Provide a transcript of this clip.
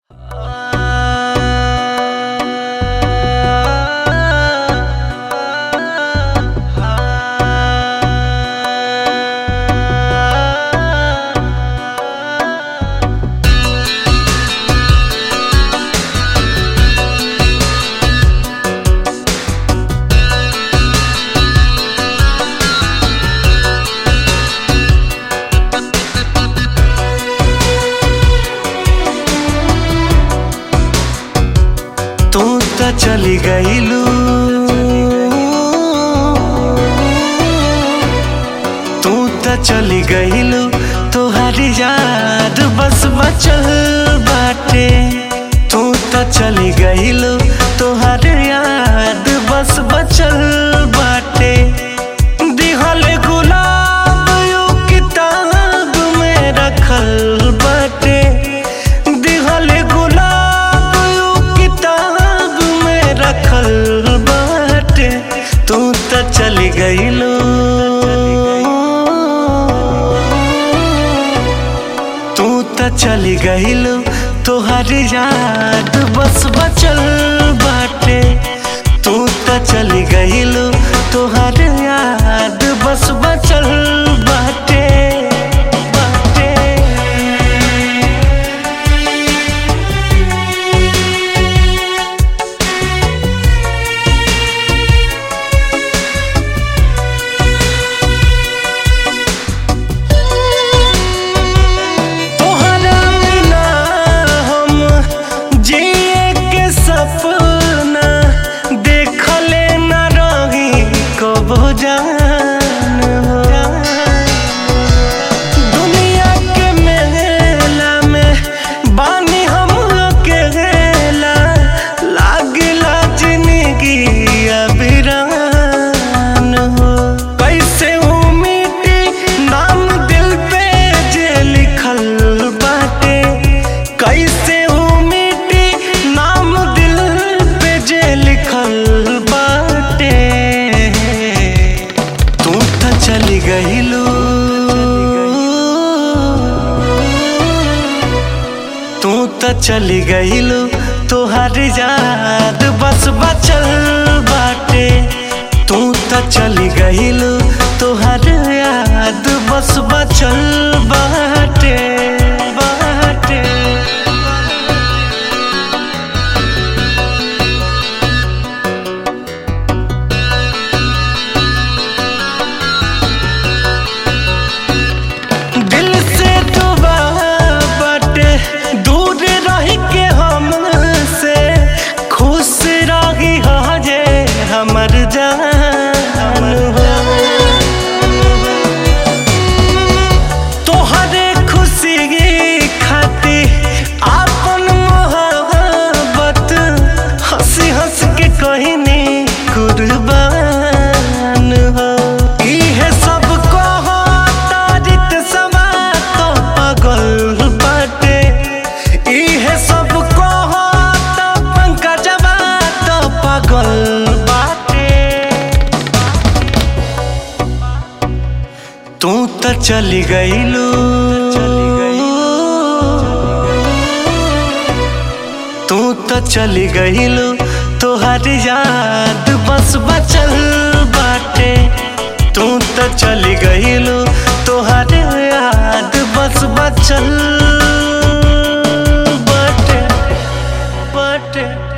तू त चली गईलू तू त चली गईलू तोहारी याद बस बचल बाटे तू त चली गईलू तोहारी याद बस बचल बाटे दिहल गुलाब यू किताब में रखल बाटे दिहल गुलाब यू किताब में रखल बाटे तू त चली गईलू तू त चली गईलू तोहर याद बस बचल बाटे तू त चली गईलू तोहर याद बस बचल बाटे बाटे तोहरा बिना हम जिए के सपना देखले न रही कबो जान हो दुनिया के मेला में बानी हम अकेला लागला जिंदगी अबिरान हो कैसे उमिटी नाम दिल पे जे लिखल बाटे कैसे उमिटी नाम दिल पे जे लिखल बाटे तू त चली गईलू तू त चली गईलू तोहर याद बस बचल बाटे तू त चली गईलू तोहर याद बस बचल बाटे बाटे दिल से दुआ बाटे दूर रह के हमसे खुश रही हो जे हमर जान हो तोहरे खुशी खातिर आपन मोहब्बत हंसी हंस के कहनी कुर्बान हो इहे सब कहो तारीत समा तो पागल बाटे इहे सब कहो तो पंकजवा तो पागल बाटे तू त चली गईलू तू त चली गईलू तोहर याद बस बचल बाटे तू त चली गईलू तोहर याद बस बचल बाटे बाटे